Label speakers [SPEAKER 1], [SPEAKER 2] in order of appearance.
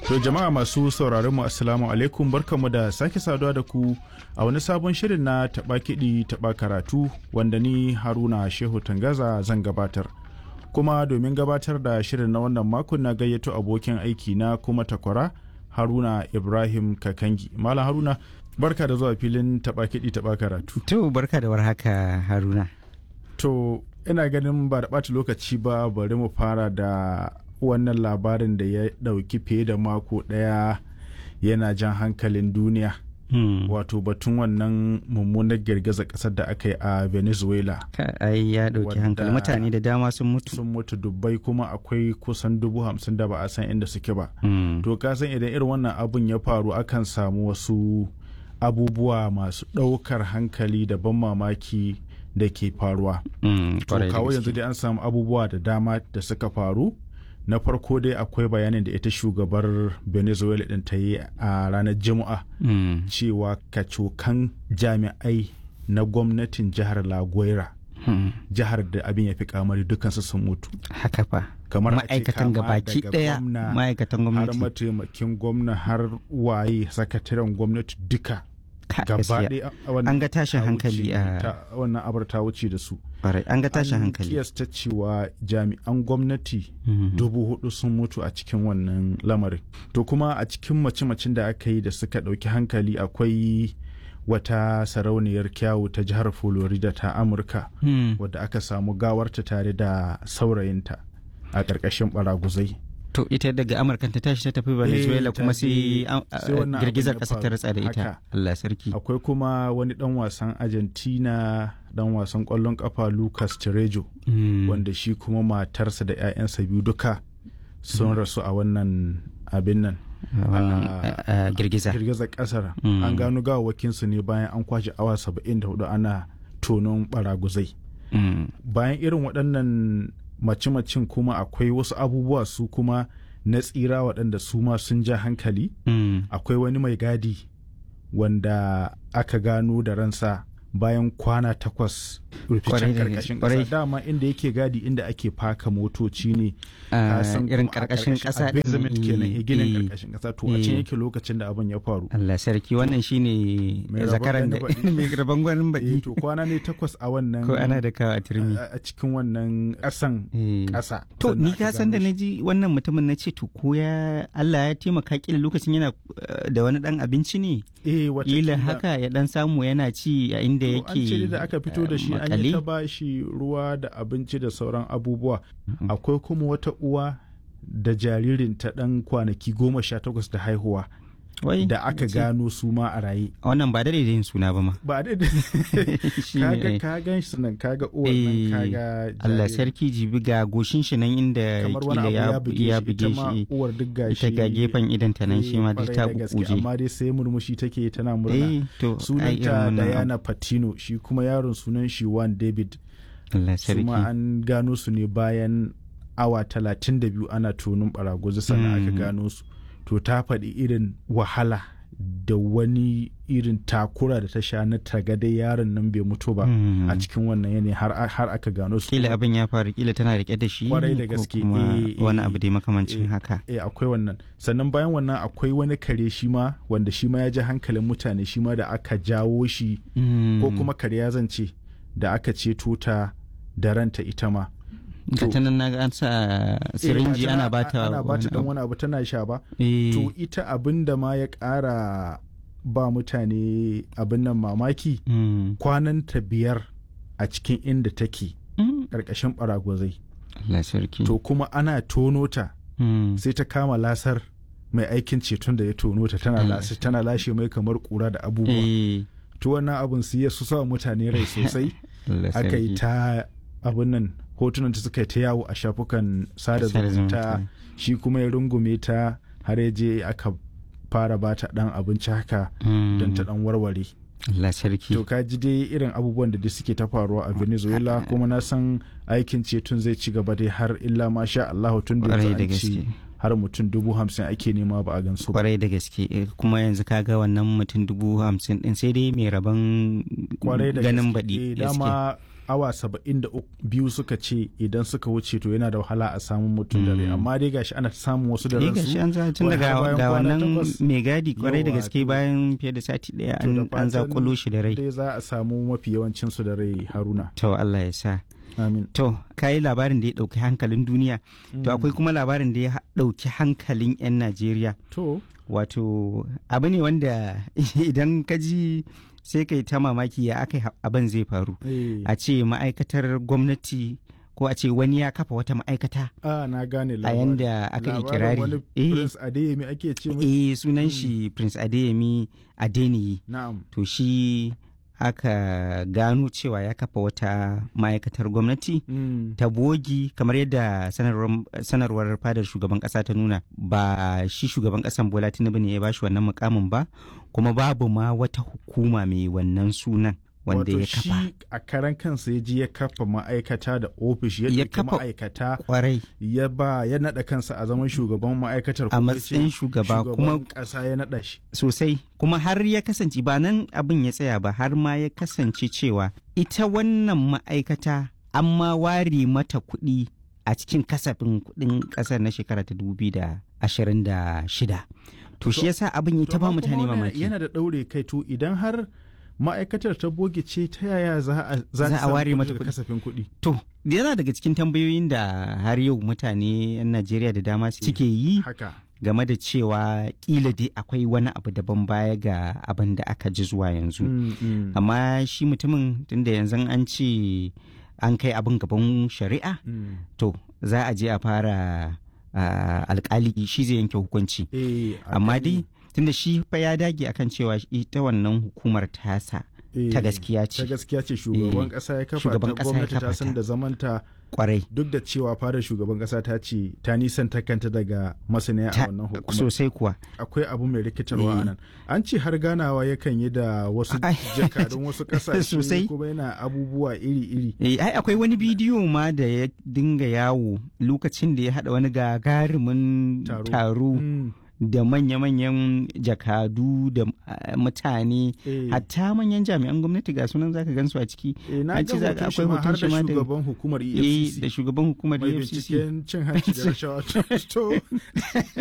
[SPEAKER 1] To jama'a masu sauraron mu assalamu alaikum barkamu da sake saduwa da ku a wani sabon shirin na taɓa kiɗi taɓa karatu wanda ni Haruna Shehu Tangaza zan gabatar. Kuma domin gabatar da shirin na wannan makon na gayyato abokin aiki na kuma takwara Haruna Ibrahim Kakangi. Malam Haruna barka da zuwa filin taɓa kiɗi taɓa karatu.
[SPEAKER 2] To barka da warhaka Haruna.
[SPEAKER 1] To ina ganin ba da ɓata lokaci ba bari mu fara da wannan labarin da ya ɗauki fiye da mako ɗaya yana jan hankalin duniya wato batun wannan mummunar girgizar ƙasar da aka yi a venezuela
[SPEAKER 2] ai ya ɗauki hankali mutane da dama sun mutu
[SPEAKER 1] sun mutu dubbai kuma akwai kusan dubu hamsin da ba a san inda suke ba to ka san idan irin wannan abun ya faru akan samu wasu abubuwa masu ɗaukar hankali da ban mamaki da ke faruwa to kawo yanzu dai an samu abubuwa da dama da suka faru na farko dai akwai bayanin da ita shugabar venezuela din ta yi a ranar juma'a mm. cewa kacokan jami'ai na gwamnatin jihar laguera mm. jihar da abin ya fi kamari dukansu sun mutu
[SPEAKER 2] haka fa
[SPEAKER 1] kamar
[SPEAKER 2] ma'aikatan gabaki daya ma'aikatan gwamnati
[SPEAKER 1] har mataimakin gwamna har waye sakataren gwamnati duka gaba
[SPEAKER 2] an ga tashin hankali a
[SPEAKER 1] wannan abar ta wuce da su
[SPEAKER 2] an ga tashin hankali
[SPEAKER 1] an kiyasta cewa jami'an gwamnati dubu hudu sun mutu a cikin wannan lamarin to kuma a cikin mace-macen da aka yi da suka ɗauki hankali akwai wata sarauniyar kyawu ta jihar florida ta amurka wadda aka samu gawarta tare da saurayinta a ƙarƙashin baraguzai
[SPEAKER 2] To ita daga Amurka ta tashi ta tafi Venezuela kuma sai girgizar ƙasa ta ratsa da ita. Allah sarki.
[SPEAKER 1] Akwai kuma wani ɗan wasan Argentina ɗan wasan ƙwallon ƙafa Lucas Terejo wanda shi kuma matarsa da 'ya'yansa biyu duka sun rasu a wannan abin nan.
[SPEAKER 2] girgiza.
[SPEAKER 1] Girgizar ƙasar. An gano gawawakinsu ne bayan an kwashe awa 74 ana tonon baraguzai. Bayan irin waɗannan mace-macen kuma akwai wasu abubuwa su kuma na tsira waɗanda su ma sun ja hankali mm. akwai wani mai gadi wanda aka gano da ransa bayan kwana takwas ruficen karkashin ƙasa dama inda yake gadi inda ake faka motoci ne
[SPEAKER 2] uh, irin karkashin ƙasa
[SPEAKER 1] basement kenan ginin karkashin ƙasa to a can yake lokacin da abin ya faru
[SPEAKER 2] Allah sarki wannan shine zakaran da mai rabon gwanin baki
[SPEAKER 1] to kwana ne takwas a wannan
[SPEAKER 2] ko ana da kawo a turmi
[SPEAKER 1] a cikin wannan ƙasan ƙasa
[SPEAKER 2] to ni ka san da naji wannan mutumin na ce to ko ya Allah ya taimaka kila lokacin yana da wani dan abinci ne
[SPEAKER 1] eh
[SPEAKER 2] wata haka ya dan samu yana ci a inda yake
[SPEAKER 1] an ce da aka fito da shi an yi ta ba shi ruwa da abinci da sauran abubuwa akwai kuma wata uwa da jaririn ta dan kwanaki goma sha takwas da haihuwa da aka gano su ma a raye
[SPEAKER 2] wannan ba da yin suna ba ma
[SPEAKER 1] ba da kaga ka gan shi nan kaga uwar nan kaga
[SPEAKER 2] Allah sarki jibi ga goshin shi nan inda kila ya buge shi
[SPEAKER 1] uwar duk gashi
[SPEAKER 2] ita ga gefen idan ta nan shi ma duk ta bukuje
[SPEAKER 1] amma dai sai murmushi take tana murna sunanta Diana Patino shi kuma yaron sunan shi Juan David
[SPEAKER 2] Allah sarki
[SPEAKER 1] kuma an gano su ne bayan awa talatin da biyu ana tonin baraguzi sannan aka gano su to ta faɗi irin wahala da wani irin takura da ta sha na tagada yaron nan bai mutu ba a cikin wannan yanayi har aka gano su
[SPEAKER 2] kila abin ya faru kila tana rike da shi
[SPEAKER 1] kwarai da gaske
[SPEAKER 2] wani abu dai makamancin haka
[SPEAKER 1] eh akwai wannan sannan bayan wannan akwai wani kare shi ma wanda shi ma ya ji hankalin mutane shi ma da aka jawo shi ko kuma kare ya zance da aka ceto ta da ranta ita ma
[SPEAKER 2] ga ta nan naga an sa sirinji ana bata
[SPEAKER 1] ana bata dan wani abu tana sha ba to ita abin da ma ya ƙara ba mutane abin nan mamaki kwanan ta biyar a cikin inda take ƙarƙashin baragwazai to kuma ana tono ta sai ta kama lasar mai aikin ceton da ya tono ta tana lashe mai kamar kura da abubuwa to wannan abin su ya su sa mutane rai sosai aka yi ta abin nan hotunan ta suka ta yawo a shafukan sada zumunta shi kuma ya rungume ta har ya je aka fara ba ta dan abinci haka don ta dan warware
[SPEAKER 2] Allah sarki.
[SPEAKER 1] To ka ji dai irin abubuwan da duk suke ta faruwa a Venezuela kuma na san aikin ceton zai ci gaba dai har illa ma sha Allah tun da an ci har mutum dubu hamsin ake nema ba a gansu
[SPEAKER 2] kwarai da gaske kuma yanzu kaga wannan mutum dubu hamsin din sai dai mai rabon ganin baɗi
[SPEAKER 1] dama awa saba'in da biyu suka ce idan suka wuce to yana da wahala a samun mutum da rai amma dai gashi ana samun wasu da
[SPEAKER 2] Eh
[SPEAKER 1] ransu
[SPEAKER 2] gashi an za tun
[SPEAKER 1] wai
[SPEAKER 2] daga
[SPEAKER 1] har bayan
[SPEAKER 2] ga
[SPEAKER 1] kwana
[SPEAKER 2] wannan
[SPEAKER 1] takwas.
[SPEAKER 2] mai gadi kwarai da
[SPEAKER 1] Yawa,
[SPEAKER 2] gaske
[SPEAKER 1] to-
[SPEAKER 2] bayan fiye da sati daya
[SPEAKER 1] To da
[SPEAKER 2] an an
[SPEAKER 1] fatan
[SPEAKER 2] zakulo shi da rai
[SPEAKER 1] dai za a samu mafi yawancin su da rai haruna
[SPEAKER 2] to Allah ya sa
[SPEAKER 1] amin
[SPEAKER 2] to kai labarin da ya dauki hankalin duniya to akwai kuma labarin da ya ha- dauki hankalin yan Najeriya
[SPEAKER 1] to
[SPEAKER 2] wato abu ne wanda idan ka ji sai kai ta mamaki ya aka abin zai faru
[SPEAKER 1] eh,
[SPEAKER 2] a ce ma'aikatar gwamnati ko a ce wani ya kafa wata ma'aikata
[SPEAKER 1] a na gane
[SPEAKER 2] a
[SPEAKER 1] labarin
[SPEAKER 2] yanda aka yi
[SPEAKER 1] Labarin
[SPEAKER 2] kirari
[SPEAKER 1] wani
[SPEAKER 2] eh
[SPEAKER 1] prince adeyemi ake ce mai
[SPEAKER 2] eh sunan shi prince adeyemi adeniyi
[SPEAKER 1] na'am
[SPEAKER 2] to shi aka gano cewa ya kafa wata ma'aikatar gwamnati
[SPEAKER 1] Mm.
[SPEAKER 2] ta bogi kamar yadda sanarwar, sanarwar fadar shugaban kasa ta nuna ba shi shugaban kasan bola tinubu ne ya bashi wannan mukamin ba kuma babu ma wata hukuma mai wannan sunan wanda
[SPEAKER 1] Wato
[SPEAKER 2] ya kafa
[SPEAKER 1] shi a karan kansa ya ji ya kafa ma'aikata da ofish ya
[SPEAKER 2] Ya
[SPEAKER 1] ɗauki
[SPEAKER 2] kafa-
[SPEAKER 1] ma'aikata
[SPEAKER 2] kwarai
[SPEAKER 1] ya ba ya naɗa kansa a zaman shugaban ma'aikatar
[SPEAKER 2] a
[SPEAKER 1] kuma ya ce
[SPEAKER 2] matsayin shugaba kuma
[SPEAKER 1] shugaban ƙasa ya naɗa shi
[SPEAKER 2] sosai kuma har ya kasance ba nan abin ya tsaya ba har ma ya kasance cewa ita wannan ma'aikata an ma ware mata kuɗi a cikin kasafin kuɗin ƙasar na shekara ta shida. to shi yasa abin ya ta ba
[SPEAKER 1] amma kuma
[SPEAKER 2] mutane
[SPEAKER 1] wannan
[SPEAKER 2] mamaki
[SPEAKER 1] yana da ɗaure kai to idan har ma'aikatar ta boge ce ta yaya za a za
[SPEAKER 2] Za
[SPEAKER 1] ta
[SPEAKER 2] a
[SPEAKER 1] samu
[SPEAKER 2] ware
[SPEAKER 1] kuɗi
[SPEAKER 2] mata
[SPEAKER 1] daga
[SPEAKER 2] kuɗi.
[SPEAKER 1] kasafin kuɗi
[SPEAKER 2] to yana daga cikin tambayoyin da har yau mutane 'yan najeriya da dama suke yi
[SPEAKER 1] haka
[SPEAKER 2] game da cewa kila dai akwai wani abu daban baya ga abin da aka ji zuwa yanzu
[SPEAKER 1] Mm, mm,
[SPEAKER 2] amma shi mutumin tunda yanzu an ce an kai abin gaban shari'a
[SPEAKER 1] mm.
[SPEAKER 2] to za a je a fara ah, alkali shi zai yanke hukunci
[SPEAKER 1] Eh, a
[SPEAKER 2] amma
[SPEAKER 1] gani,
[SPEAKER 2] dai tunda shi fa ya dage akan cewa ita wannan hukumar tasa
[SPEAKER 1] eh,
[SPEAKER 2] ta gaskiya
[SPEAKER 1] ta
[SPEAKER 2] ce
[SPEAKER 1] gaskiya ce shugaban
[SPEAKER 2] Eh,
[SPEAKER 1] ƙasa ya kafa
[SPEAKER 2] shugaban
[SPEAKER 1] ta
[SPEAKER 2] ƙasa ya
[SPEAKER 1] gwamnati ta
[SPEAKER 2] kafa
[SPEAKER 1] san
[SPEAKER 2] ta.
[SPEAKER 1] da zamanta
[SPEAKER 2] kwarai
[SPEAKER 1] duk da cewa fadar shugaban ƙasa ta ce ta nisan ta kanta daga masaniya a
[SPEAKER 2] Ta-
[SPEAKER 1] wannan hukumar
[SPEAKER 2] sosai kuwa
[SPEAKER 1] akwai abu mai rikitarwa a
[SPEAKER 2] Eh.
[SPEAKER 1] nan an ce har ganawa yakan yi da wasu
[SPEAKER 2] Ai.
[SPEAKER 1] jakadun wasu
[SPEAKER 2] Sosai.
[SPEAKER 1] ƙasashe kuma yana abubuwa iri-iri
[SPEAKER 2] Eh, ai akwai wani bidiyo ma da ya dinga yawo lokacin da ya haɗa wani gagarumin
[SPEAKER 1] Taro.
[SPEAKER 2] taro
[SPEAKER 1] Mm,
[SPEAKER 2] da manya-manyan jakadu da ah, mutane
[SPEAKER 1] eh.
[SPEAKER 2] hatta manyan jami'an gwamnati ga sunan zaka gansu a ciki
[SPEAKER 1] Eh, na
[SPEAKER 2] an ce
[SPEAKER 1] ga
[SPEAKER 2] za-
[SPEAKER 1] hoton shi
[SPEAKER 2] akwai
[SPEAKER 1] ma har
[SPEAKER 2] hoton
[SPEAKER 1] da
[SPEAKER 2] shi ma da-
[SPEAKER 1] shugaban hukumar
[SPEAKER 2] eh
[SPEAKER 1] EFCC
[SPEAKER 2] da shugaban hukumar
[SPEAKER 1] mai
[SPEAKER 2] EFCC
[SPEAKER 1] binciken cin hanci da rashawa to